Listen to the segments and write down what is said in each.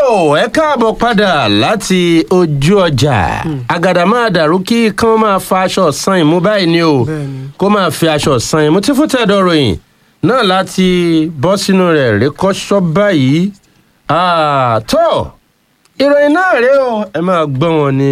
ẹ káàbọ̀ padà láti ojú ọjà àgàdà máa dàrú kí kán máa fa aṣọ ọ̀sán ìmú báyìí ni o Bẹ́ẹ̀ni. kó máa fi aṣọ ọ̀sán ìmú tí fún tẹ̀dọ̀ ròyìn náà láti bọ́ sínú rẹ̀ rékọ́ṣọ́ báyìí Ah, tó ìròyìn náà rèé o ẹ máa gbọ́ wọn ní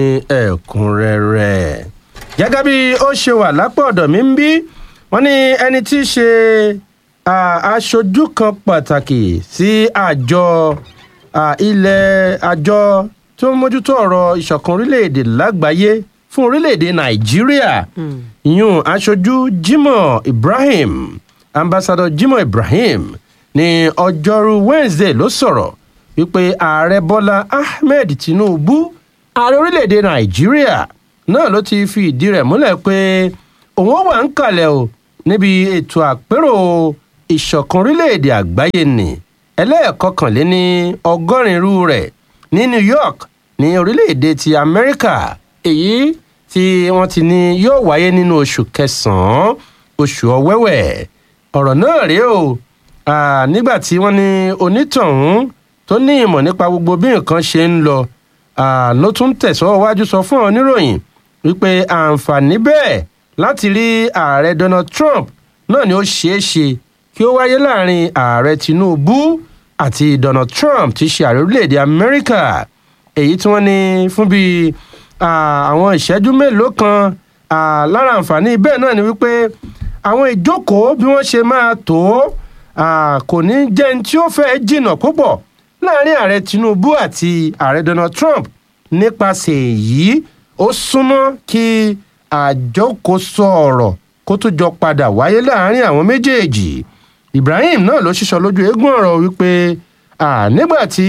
ẹ̀kúnrẹ́rẹ́ gẹ́gẹ́ bí ó ṣe wà lápò ọ̀dọ̀ mi ń bí wọ́n ní ẹni tí í ṣe ah, aṣojú kan pàtàkì sí àjọ ah, ilẹ̀ àjọ tó ń mójútó ọ̀rọ̀ ìṣọ̀kan orílẹ̀-èdè lágbàáyé fún orílẹ̀-èdè nàìjíríà ìyún aṣojú jimoh ibrahim ambassador jimoh ibrahim ní ọjọ́rú wednesday ló sọ̀rọ̀ wípé ààrẹ bọ́lá ahmed tinubu ààrẹ orílẹ̀-èdè nàìjíríà náà ló ti fi ìdí rẹ̀ múlẹ̀ pé òun wà ń kalẹ̀ o níbi ètò àpérò ìṣọ̀kan orílẹ̀-èdè àgbáyé nì ẹlẹ́ẹ̀kọkànléní ọgọ́rin irú rẹ̀ ní new york ní orílẹ̀-èdè ti amẹ́ríkà èyí tí wọ́n ti ní yóò wáyé nínú oṣù kẹsàn-án oṣù ọ̀wẹ́wẹ̀ ọ̀rọ̀ náà rèé o Ah, nígbà tí wọ́n ní onítọ̀hún tó ní ìmọ̀ nípa gbogbo bí nǹkan ṣe ń lọ ah, ló tún tẹ̀sọ́ wájú sọ fún oníròyìn wípé àǹfààní bẹ́ẹ̀ láti rí ààrẹ donald trump náà ni ó ṣeé ṣe kí ó wáyé láàrin ààrẹ tinubu àti donald trump tí í ṣe ààrẹ orílẹ̀-èdè amẹ́ríkà èyí tí wọ́n ní fún bíi ah, àwọn ìṣẹ́jú mélòó kan ah, lára àǹfààní bẹ́ẹ̀ náà ni wípé àwọn ìjókòó bí wọ́n ṣe máa tó ah, kò ní jẹ́ ní tí ó fẹ́ jìnnà púpọ̀ láàrin ààrẹ tinubu àti ààrẹ donald trump nípasẹ̀ èyí ó súnmọ́ kí àjọkóso ọ̀rọ̀ kó tó jọ padà wáyé láàrin àwọn méjèèjì ibrahim náà ló ṣíṣọ lójú eégún ọ̀rọ̀ wípé ah, nígbà tí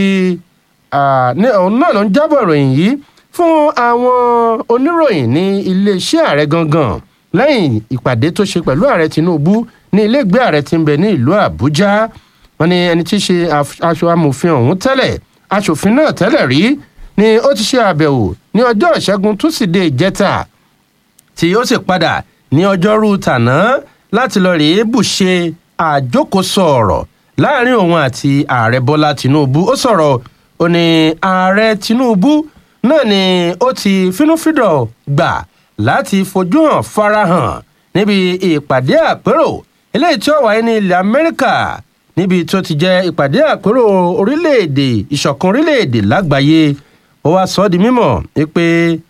ah, ní- òun náà ló ń jábọ̀ ìròyìn yìí fún àwọn oníròyìn ní iléeṣẹ́ ààrẹ gangan lẹ́yìn ìpàdé tó ṣe pẹ̀lú ààrẹ tinubu ní iléègbé ààrẹ tí ń bẹ ní ìlú àbújá wọn ni ẹni tí í ṣe af- aṣọ amòfin ọ̀hún tẹ́lẹ̀ aṣòfin náà tẹ́lẹ̀ rí ni ó ti ṣe àbẹ̀wò ní ọjọ́ ìṣẹ́gun túsídẹ̀ẹ́ ìjẹta tí ó sì padà ní ọjọ́rú tàná láti lọ rèé bùṣe àjókòsọ ọ̀rọ̀ láàrin òun àti ààrẹ bọ́lá tinubu ó sọ̀rọ̀ ó ní ààrẹ tinubu náà ni ó ti fínúfíndọ̀ gbà láti fojú hàn farahàn níbi ìpàdé àpérò eléyìí tí ó wáyé ní ilẹ̀ amẹ́ríkà níbi tó ti jẹ́ ìpàdé àpérò orílẹ̀-èdè ìṣọ̀kan orílẹ̀-èdè lágbàáyé ó wá sọ ọ́ di mímọ̀ pé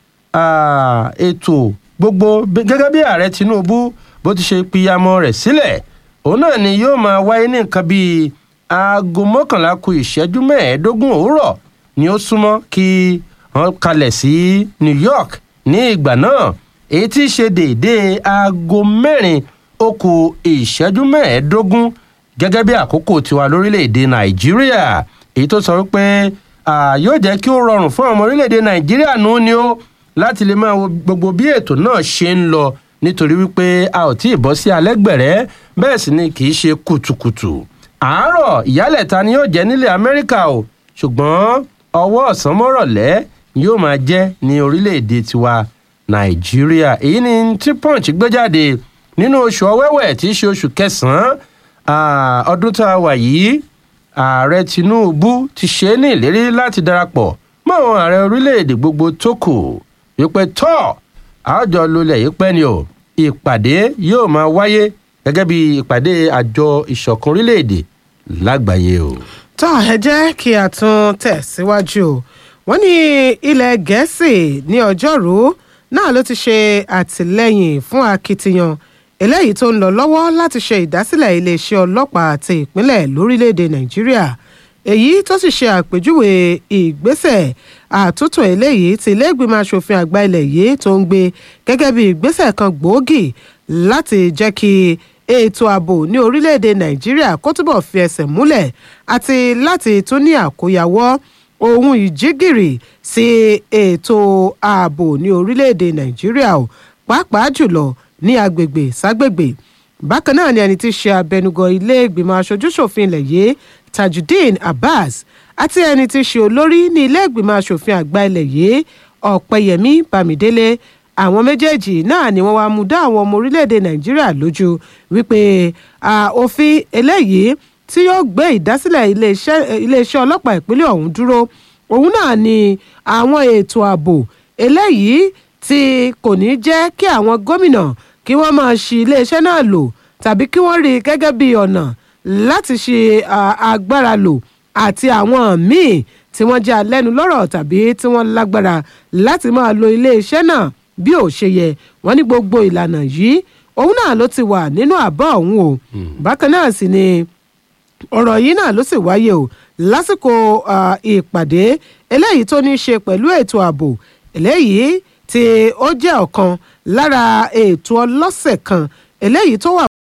ah, ètò gbogbo bí- gẹ́gẹ́ bí ààrẹ tinubu bó ti ṣe piyamọ rẹ̀ sílẹ̀ òun náà ni yóò máa wáyé ní nǹkan bíi aago mọ́kànlá ku ìṣẹ́jú mẹ́ẹ̀ẹ́dógún òwúrọ̀ ni ó súnmọ́ kí wọ́n kalẹ̀ sí new york ní ìgbà náà èyí tí í ṣe déédéé aago mẹ́rin ó ku ìṣẹ́jú mẹ́ẹ̀ẹ́dógún gẹ́gẹ́ bí àkókò tiwa lórílẹ̀‐èdè nàìjíríà èyí tó sọ wípé ah, yóò jẹ́ kí ó rọrùn fún ọmọ orílẹ̀‐èdè nàìjíríà nù ni ó láti lè máa wo gbogbo bí ètò náà ṣe ń lọ nítorí wípé a ò tí ì bọ́ sí alẹ́ gbẹ̀rẹ́ bẹ́ẹ̀ sì ni kì í ṣe kùtùkùtù àárọ̀ ìyálẹ̀ta ni yóò jẹ́ nílẹ̀ amẹ́ríkà o ṣùgbọ́n ọwọ́ ọ̀sán mọ́rọ̀lẹ́ ni yóò máa jẹ́ ní orílẹ̀‐èdè tiwa nàìjíríà èyí ni tí punch gbé jáde nínú oṣù ọwẹ́wẹ̀ tí í ṣe oṣù kẹsàn-án ah, ọdún tá a wà yìí ààrẹ tinubu ti ṣe é ní ìlérí láti darapọ̀ mọ́ àwọn ààrẹ orílẹ̀-èdè gbogbo tó kù wípé tọ́ àjọ lulẹ̀ yìí pẹ́ ni o ìpàdé yóò máa wáyé gẹ́gẹ́ bí ìpàdé àjọ ìṣọ̀kan orílẹ̀-èdè lágbàáyé o. tó ẹ jẹ́ kí a tún tẹ̀síwájú o wọ́n ní ilẹ̀ gẹ̀ẹ́sì ní ọjọ́rú náà ló ti ṣe àtìlẹ́yìn fún akitiyan eléyìí tó ń lọ lọ́wọ́ láti ṣe ìdásílẹ̀ iléeṣẹ́ ọlọ́pàá àti ìpínlẹ̀ lórílẹ̀‐èdè nàìjíríà èyí tó sì ṣe àpèjúwe ìgbésẹ̀ àtúntò eléyìí tí iléègbìmọ̀ asòfin àgbà ilẹ̀ yìí tó ń gbé gẹ́gẹ́ bí ìgbésẹ̀ kan gbòógì láti jẹ́ kí ètò ààbò ní orílẹ̀‐èdè nàìjíríà kó túbọ̀ fi ẹsẹ̀ múlẹ̀ àti láti tún ní àkóyawọ́ ohun ìjígìrì sí ètò ààbò ní orílẹ̀‐èdè nàìjíríà o pàápàá jùlọ ní agbègbè ságbègbè bákan náà ni ẹni tí í ṣe abẹnugan ilé ìgbìmọ̀ aṣojúṣòfin ilẹ̀ yìí tajudeen abbas àti ẹni tí í ṣe olórí ní ilé ìgbìmọ̀ aṣòfin àgbà ilẹ̀ yìí ọ̀pẹyẹmí bámidélé àwọn méjèèjì náà ni wọ́n wá mú dá àwọn ọmọ orílẹ̀-èdè nàìjíríà lójú wípé à, òfin eléyìí tí yóò gbé ìdásílẹ̀ iléeṣẹ́ iléeṣẹ́ ọlọ́pàá ìpínlẹ̀ ọ̀hún dúró òun náà ni àwọn ètò ààbò eléyìí tí kò ní jẹ́ kí àwọn gómìnà kí wọ́n máa ṣi iléeṣẹ́ náà lò tàbí kí wọ́n rí i gẹ́gẹ́ bí ọ̀nà láti ṣe agbára lò àti àwọn míì tí wọ́n jẹ́ alẹ́nulọ́rọ̀ tàbí tí wọ́n lágbára láti máa lo iléeṣẹ́ náà bí ò ṣe yẹ wọ́n ní gbogbo ìlànà yìí òun náà ló ti wà nínú àbá ọ̀hún o bákan náà sì ni ọ̀rọ̀ yìí náà ló sì wáyé o lásìkò ìpàdé eléyìí tó ní í ṣe pẹ̀lú ètò ààbò eléyìí tí ó jẹ́ ọ̀kan lára ètò ọlọ́sẹ̀ kan eléyìí tó wà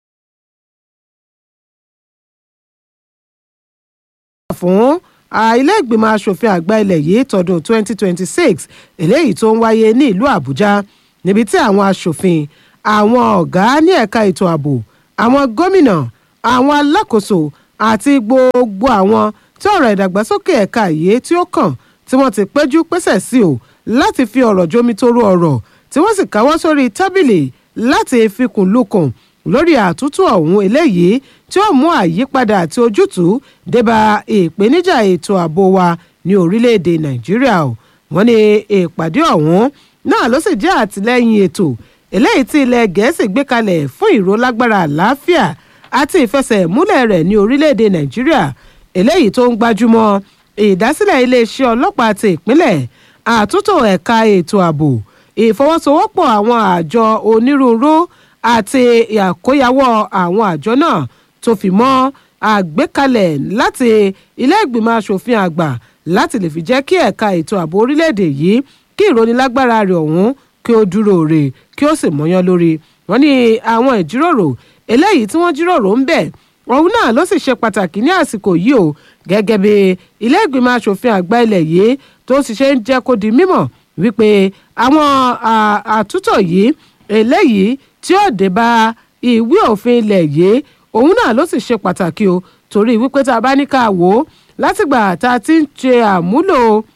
fún ilé ìgbìmọ̀ asòfin àgbà ilẹ̀ yìí tọdún 2026 eléyìí tó ń wáyé ní ìlú àbújá níbi tí àwọn asòfin àwọn ọ̀gá ní ẹ̀ka ètò ààbò àwọn gómìnà àwọn alákòóso àti gbogbo àwọn tí ọ̀rọ̀ ìdàgbàsókè ẹ̀ka yìí tí ó kàn tí wọ́n ti péjú pésẹ̀ sí o láti fi ọ̀rọ̀ jomitoro ọ̀rọ̀ tí wọ́n sì káwọ́ sórí tábìlì láti fikùn lukùn lórí àtúntò ọ̀hún eléyìí tí ó mú àyípadà àti ojútùú débà ìpèníjà ètò ààbò wa ní orílẹ̀-èdè nàìjíríà o wọ́n ní ìpàdé ọ̀hún náà ló sì jẹ́ àtìlẹ́yìn ètò eléyìí tí ilẹ̀ gẹ̀ẹ́sì gbé kalẹ̀ fún ìrólágbára àlàáfíà àti ìfẹsẹ̀múlẹ̀ rẹ̀ ní orílẹ̀-èdè nàìjíríà eléyìí tó ń gbájúmọ́ ìdásílẹ̀ iléeṣẹ́ ọlọ́pàá ti ìpínlẹ̀ àtúntò ẹ̀ka ètò ààbò ìfọwọ́sowọ́pọ̀ àwọn àjọ onírúurú àti àkóyawọ́ àwọn àjọ náà tó fi mọ́ àgbékalẹ̀ láti ilé ìgbìmọ̀ asòfin àgbà láti lè fi jẹ́ kí ẹ̀ka ètò ààbò orílẹ̀-èdè yìí kí ìrónilágbára rẹ̀ ọ̀hún kí ó dúró rè kí ó sì mọ́yán lórí wọ́n ní àwọn ìjíròrò eléyìí tí wọ́n jíròrò ń bẹ̀ òun náà ló sì ṣe pàtàkì ní àsìkò yìí o gẹ́gẹ́ bí ilé ìgbìmọ̀ asòfin àgbà ilẹ̀ yìí tó sì ṣe ń jẹ́ kó di mímọ̀ wípé àwọn àtúntò yìí eléyìí tí ó dé bá ìwé òfin ilẹ̀ yìí òun náà ló sì ṣe pàtàkì o torí wípé tá a bá ní ká wò ó látìgbà tá a ti ń ṣe àmúlò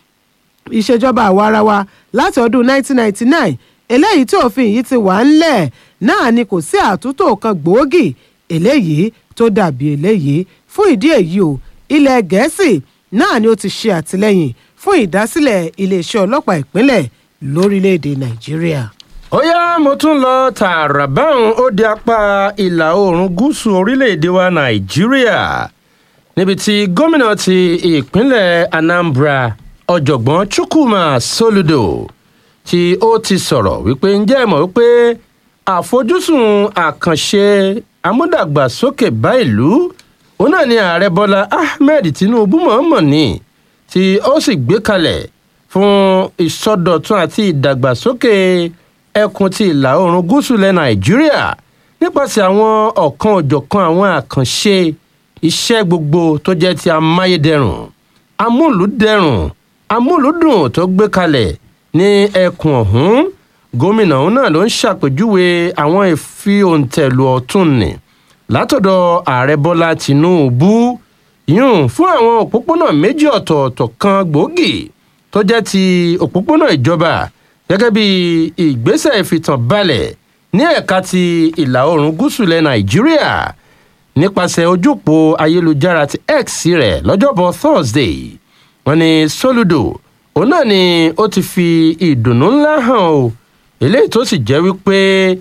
ìṣèjọba àwarawa láti ọdún 1999 eléyìí tí òfin yìí ti wà ńlẹ̀ náà ni kò sí àtúntò kan gbòógì eléyìí tó dàbí eléyìí fún ìdí èyí o ilẹ̀ gẹ̀ẹ́sì náà ni ó ti ṣe àtìlẹ́yìn fún ìdásílẹ̀ iléeṣẹ́ ọlọ́pàá ìpínlẹ̀ lórílẹ̀‐èdè nàìjíríà. ó yá mo tún lọ tààrà báwọn ó di apá ìlà oòrùn gúúsù orílẹ̀‐èdè wa nàìjíríà níbi tí gómìnà ti ìpínlẹ̀ anambra ọ̀jọ̀gbọ́n chukwuma soludo tí ó ti sọ̀rọ̀ wípé ǹjẹ́ ẹ mọ̀ wípé àfojúsùn àkànṣe amúdàgbàsókè bá ìlú òun náà ni ààrẹ bọ́lá ahmed tinubu mọ̀ọ́mọ̀ ni tí ó sì gbé kalẹ̀ fún ìsọdọ̀tun àti ìdàgbàsókè ẹkùn ti ìlà oòrùn gúúsù ilẹ̀ nàìjíríà nípasẹ̀ àwọn ọ̀kan òjọ̀kan àwọn àkànṣe iṣẹ́ gbogbo tó jẹ́ ti amáyédẹrùn amúlùdẹrùn amúlùdùn tó gbé kalẹ̀ ní ẹkùn ọ̀hún gómìnà òun náà ló ń ṣàpèjúwe àwọn ìfihòǹtẹ̀lù ọ̀tún ni látọ̀dọ̀ ààrẹ bọ́lá tìǹbù yún fún àwọn òpópónà méjì ọ̀tọ̀ọ̀tọ̀ kan gbòógì tó jẹ́ ti òpópónà ìjọba gẹ́gẹ́ bí ìgbésẹ̀ ìfìtànbalẹ̀ ní ẹ̀ka ti ìlà oòrùn gúúsù ilẹ̀ nàìjíríà nípasẹ̀ ojúpò ayélujára ti x rẹ̀ lọ́jọ́bọ̀ thursday wọ́n ní soludo òun náà ni ó ti fi ìdùnnú ńlá hàn o eléyìí tó sì jẹ́ wípé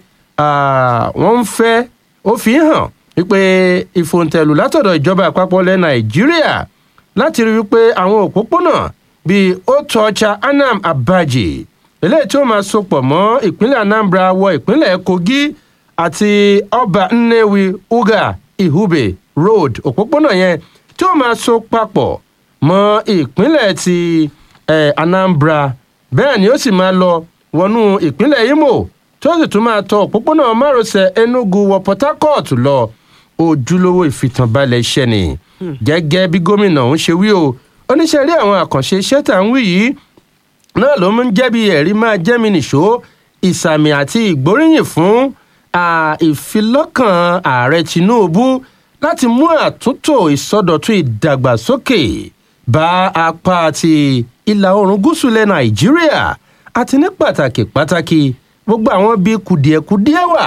wọ́n ń fẹ́ ó fi hàn wípé ìfòǹtẹ̀lù látọ̀dọ̀ ìjọba àpapọ̀ ilẹ̀ nàìjíríà láti rí wípé àwọn òpópónà bíi otocha anam abaji eléyìí tí ó máa sopọ̀ mọ́ ìpínlẹ̀ anambra wọ ìpínlẹ̀ kogi àti ọba nnewi uga ihube road òpópónà yẹn tí ó máa so papọ̀ mọ́ ìpínlẹ̀ ti eh, anambra bẹ́ẹ̀ ni ó sì máa lọ wọnú ìpínlẹ̀ imo tí ó sì tún máa tọ òpópónà márosẹ̀ enugu wọ port harcourt lọ ojúlówó ìfìtànbalẹ̀ iṣẹ́ ni gẹ́gẹ́ bí gómìnà ọ̀hún ṣe wí o oníṣẹ́ rí àwọn àkànṣe iṣẹ́ tà ń wí yìí náà ló ń jẹ́ bí ẹ̀rí máa jẹ́ mi nìṣó ìsàmì àti ìgbóríyìn fún ìfilọ́kàn ààrẹ tinubu láti mú àtúntò ìsọdọ̀tun ìdàgbàsókè bá apá ti ìlà oòrùn gúúsù ilẹ̀ nàìjíríà àti ní pàtàkì pàtàkì gbogbo àwọn bíi kùdìẹ̀kùdìẹ̀ wà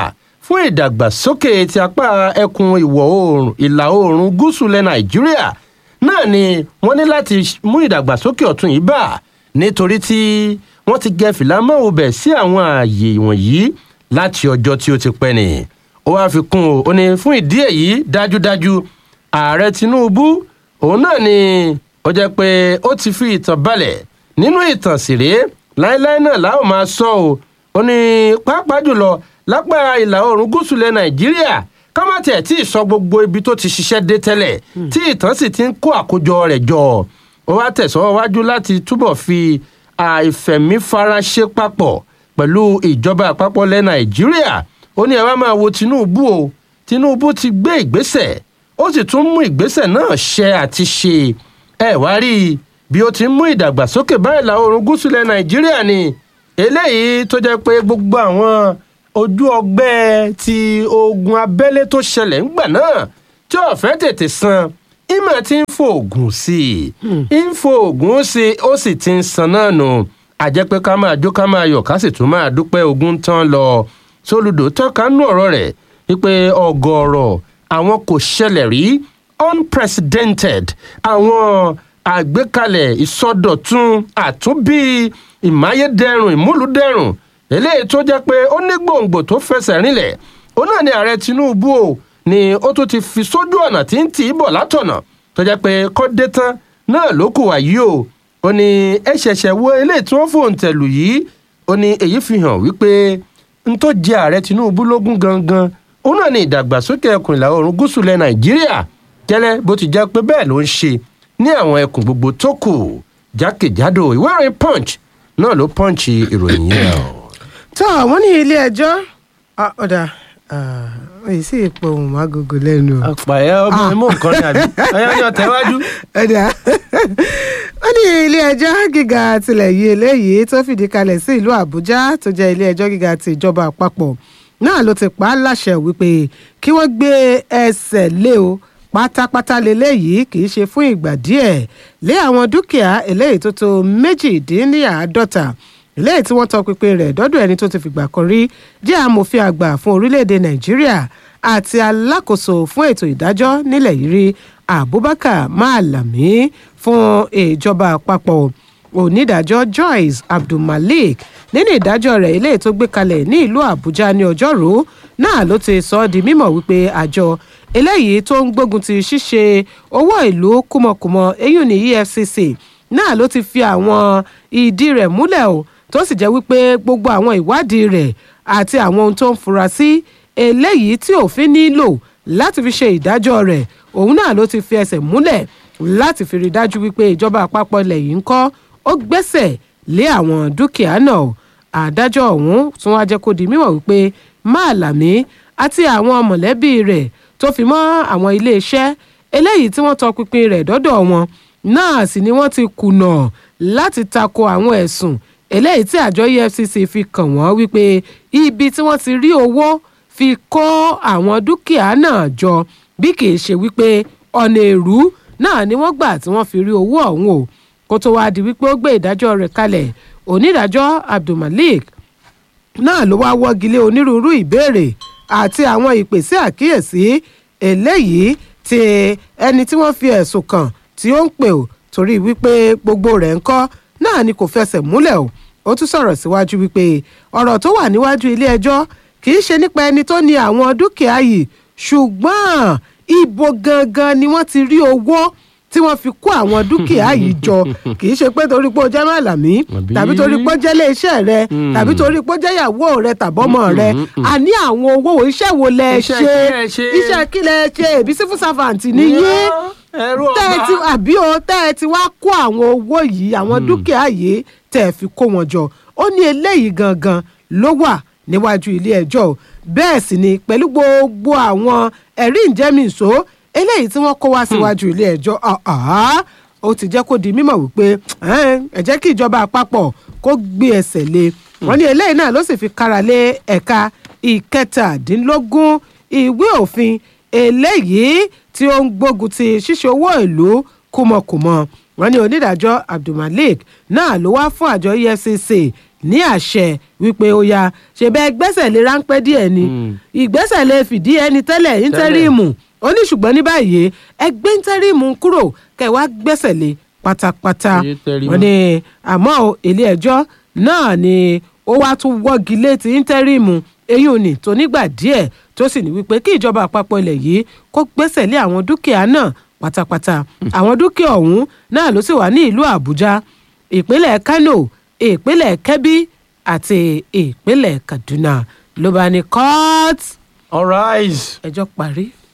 fún ìdàgbàsókè ti apá ẹkùn ìwọ̀ oòrùn ìlà oòrùn gúúsù ilẹ̀ nàìjíríà náà ni wọ́n ní láti mú ìdàgbàsókè ọ̀tun yìí bá nítorí tí wọ́n ti gẹ fìlà mọ́ òbẹ̀ sí àwọn ààyè wọ̀nyí láti ọjọ́ tí ó ti pẹ́ ni ó wáá fi kún ó ní fún ìdí èyí dájúdájú ààrẹ tinubu òun náà ni ó jẹ́ pé ó ti fi ìtàn balẹ̀ nínú ìtàn sì rèé láéláé náà láò máa sọ ọ́ ó ní pàápàá jùlọ lápá ìlà oòrùn gúúsù ilẹ̀ nàìjíríà ká má tiẹ̀ tí ì sọ gbogbo ibi tó ti ṣiṣẹ́ dé tẹ́lẹ̀ tí ìtàn sì ti ń kó àkójọ rẹ̀ jọ ó wá tẹ̀sọ́ wájú láti túbọ̀ fi àìfẹ̀mífaraṣe papọ̀ pẹ̀lú ìjọba àpapọ̀ ilẹ̀ nàìjíríà ó ní ẹ wá máa wo tinubu o tinubu ti gbé ìgbésẹ̀ ó sì tún mú ìgbésẹ̀ náà ṣe àti ṣe ẹ wá rí i bí ó ti ń mú ìdàgbàsókè bá ìlà oòrùn gúúsù ilẹ̀ nàìjíríà ni eléyìí tó jẹ́ pé gbogbo àwọn ojú ọgbẹ́ ti ogun abẹ́lé tó ṣẹlẹ̀ ńgbà náà tí ọ̀fẹ́ tètè san ìmọ̀ tí ń fò oògùn sí i ń fò oògùn sí i ó sì ti ń san náà nù àjẹ́ pé ká máa jó ká máa yọ̀ ká sì tún máa dúpẹ́ ogun tán lọ sólùdó tọ́ka nú ọ̀rọ̀ rẹ̀ wípé ọgọ́rọ̀ àwọn kò ṣẹlẹ̀ rí unprecedented àwọn àgbékalẹ̀ ìsọdọ̀tun àtúnbí ìmáyédẹrùn ìmúlùdẹrùn eléyìí tó jẹ́ pé ó ní gbòǹgbò tó fẹsẹ̀ rinlẹ̀ ó náà ní ààrẹ tinubu o ni ó tún ti fi sójú ọ̀nà tí ń tì í bọ̀ látọ̀nà tó jẹ́ pé kọ́dé tán náà ló kù wá yìí o ó ní ẹ ṣẹ̀ṣẹ̀ wo eléyìí tí wọ́n fòun tẹ̀lù yìí ó ní èyí fi hàn wípé n tó jẹ ààrẹ tinubu lógún gangan ó náà ní ìdàgbàsókè ẹkùn ìlà oòrùn gúúsù lẹ nàìjíríà gẹ́lẹ́ bó ti jẹ́ pé bẹ́ẹ̀ ló ń ṣe ní àwọn ẹkùn gbogbo tó kù jákèjádò ìwé ìròyìn punch náà ló punch ìròyìn yẹn o. tó wọ́n ní ilé ẹjọ́ ọ̀dà èyí sì pọ̀ ohun agogo lẹ́nu o. àpàyà ọmọ mi mú nǹkan ní àbí ọyọ ní ọtẹwájú. ọ̀dà wọ́n ní ilé ẹjọ́ gíga tilẹ̀ yìí eléyìí tó fìdí kalẹ̀ sí ìlú àbújá tó jẹ́ ilé ẹjọ́ gíga ti ìjọba àpapọ̀ náà ló ti pa á láṣẹ wípé kí wọ́n gbé ẹsẹ̀ lé o pátápátá leléyìí kì í ṣe fún ìgbà díẹ̀ lé àwọn dúkìá eléyìí tó tó méjìdínláàádọ́ta eléyìí tí wọ́n tọpinpin rẹ̀ dọ́dọ̀ ẹni tó ti fìgbà kan rí jẹ́ amòfin àgbà fún orílẹ̀-èdè nàìjíríà àti alákòóso fún ètò ìdájọ́ nílẹ̀ yìí rí abubakar malami fún ìjọba àpapọ̀ onídàájọ́ joyce abdulmalik nínú ìdájọ́ rẹ̀ eléyìí tó gbé kalẹ̀ ní ìlú àbújá ní ọjọ́rú náà ló ti sọ ọ́ di mímọ̀ wípé àjọ eléyìí tó ń gbógun ti ṣíṣe owó ìlú kúmọkùmọ eyín ní efcc náà ló ti fi àwọn ìdí rẹ̀ múlẹ̀ o tó sì jẹ́ wípé gbogbo àwọn ìwádìí rẹ̀ àti àwọn ohun tó ń fura sí eléyìí tí òfin nílò láti fi ṣe ìdájọ́ rẹ̀ òun náà ló ti fi ẹsẹ̀ múlẹ̀ láti fi rí dájú wípé ìjọba àpapọ̀ ilẹ̀ yìí ń kọ́ ó gbẹ́sẹ̀ lé àwọn dúkìá náà àdájọ́ ọ̀hún tún wá jẹ́ kó di mímọ̀ wípé máàlámí àti àwọn mọ̀lẹ́bí rẹ̀ tó fi mọ́ àwọn iléeṣẹ́ eléyìí tí wọ́n tọpinpin rẹ̀ dọ́dọ̀ wọn náà sì ni wọ́n ti kùnà láti tako àwọn ẹ̀sùn eléyìí tí àjọ efcc fi kàn wọ́n wípé ibi tí wọ́n ti rí owó fi kó àwọn dúkìá náà jọ bí kì í ṣe wípé ọ̀nà èrú náà ni wọ́n gbà tí wọ́n fi rí owó ọ̀hún o kó tó wáá di wípé ó gbé ìdájọ́ rẹ̀ kalẹ̀ onídàájọ́ abdulmalik náà ló wáá wọ́gi lé onírúurú ìbéèrè àti àwọn ìpèsè àkíyèsí eléyìí tí ẹni tí wọ́n fi ẹ̀sùn kàn tí ó ń pè ó torí wípé gbogbo rẹ̀ ń kọ́ náà ni kò fẹsẹ̀ múlẹ̀ o ó tún sọ̀rọ̀ síwájú wípé ọ̀rọ̀ tó wà níwájú ilé ẹjọ́ kì í ṣe nípa ẹni tó ní àwọn dúkìá yìí ṣùgbọ́n ibo gangan ni wọ́n ti rí owó tí wọ́n fi kó àwọn dúkìá yìí jọ kì í ṣe pé torí pé ó jẹ́ màlàmí tàbí torí pé ó jẹ́ iléeṣẹ́ rẹ tàbí torí pé ó jẹ́ ìyàwó rẹ tàbọ́mọ rẹ àní àwọn owó wo iṣẹ́ wo lẹ ṣe iṣẹ́ kí lẹ ṣe èbí civil servant nìyí tẹ́ ẹ ti àbí o tẹ́ ẹ ti wá kó àwọn owó yìí àwọn dúkìá yìí tẹ́ ẹ fi kó wọn jọ ó ní eléyìí gangan ló wà níwájú ilé ẹjọ́ bẹ́ẹ̀ sì ni pẹ̀lú gbogbo àwọn ẹ̀rí ìjẹ́mìíṣó eléyìí tí wọ́n kó wá síwájú ilé ẹjọ́ ó ti jẹ́ kó di mímọ̀ wípé ẹ jẹ́ kí ìjọba àpapọ̀ kó gbé ẹsẹ̀ lé wọ́n ní eléyìí náà ló sì fi kára lé ẹ̀ka ìkẹtàdínlógún ìwé òfin eléyìí tí ó ń gbógun ti ṣíṣe owó ìlú kúmọkùmọ wọ́n ní onídàájọ́ abdulmalik náà ló wá fún àjọ efcc ní àṣẹ wípé ó ya ṣe bẹ́ẹ̀ gbẹ́sẹ̀ lé ráńpẹ́ díẹ̀ ni ìgbésẹ̀ lè fìdí ẹni tẹ́lẹ̀ íńtẹ́rìmù ó ní ṣùgbọ́n ní báyìí ẹgbẹ́ íńtẹ́rìmù kúrò kẹwàá gbẹ́sẹ̀ lé pátápátá Iye tẹrí wọ́n ní àmọ́ o, ilé ẹjọ́ náà ni ó wá tún wọ́gi létí íńtẹ́rìmù eyín òní tó nígbà díẹ̀ tó sì ní wípé kí ìjọba àpapọ̀ ilẹ̀ yìí kó gbẹ́sẹ̀ lé àwọn dúkìá náà pátápátá àwọn dúkìá ọ̀hún náà ló sì wà ní ìlú àbújá ìpínlẹ̀ kano ìpínlẹ̀ kebbi àti ìpínlẹ̀ kaduna ló bá ní court all right. ẹjọ́ parí.